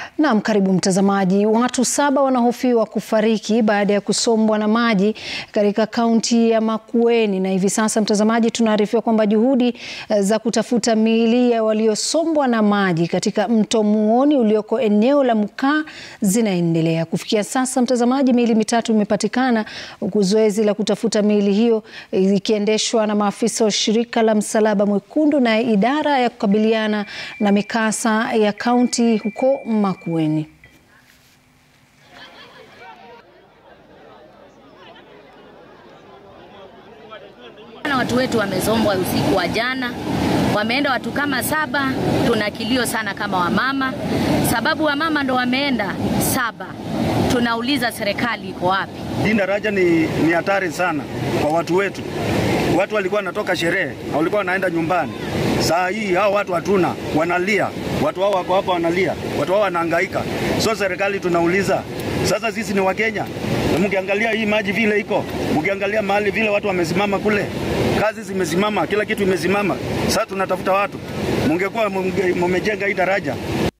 Naam, karibu mtazamaji. Watu saba wanahofiwa kufariki baada ya kusombwa na maji katika kaunti ya Makueni, na hivi sasa mtazamaji, tunaarifiwa kwamba juhudi za kutafuta miili ya waliosombwa na maji katika mto Muoni ulioko eneo la Mukaa zinaendelea. Kufikia sasa mtazamaji, miili mitatu imepatikana huku zoezi la kutafuta miili hiyo ikiendeshwa na maafisa wa shirika la Msalaba Mwekundu na idara ya kukabiliana na mikasa ya kaunti huko Makueni. Watu wetu wamezombwa usiku wa jana, wameenda watu kama saba. Tuna kilio sana kama wamama, sababu wamama ndo wameenda saba. Tunauliza serikali iko wapi? Hii daraja ni ni hatari sana kwa watu wetu. Watu walikuwa wanatoka sherehe na walikuwa wanaenda nyumbani. Saa hii hao watu hatuna, wanalia. Watu hao wako hapa wanalia, watu hao wanahangaika. So serikali tunauliza sasa, sisi ni Wakenya, mkiangalia hii maji vile iko, mkiangalia mahali vile watu wamesimama kule, kazi zimesimama, kila kitu imesimama. Sasa tunatafuta watu, mungekuwa mumejenga hii daraja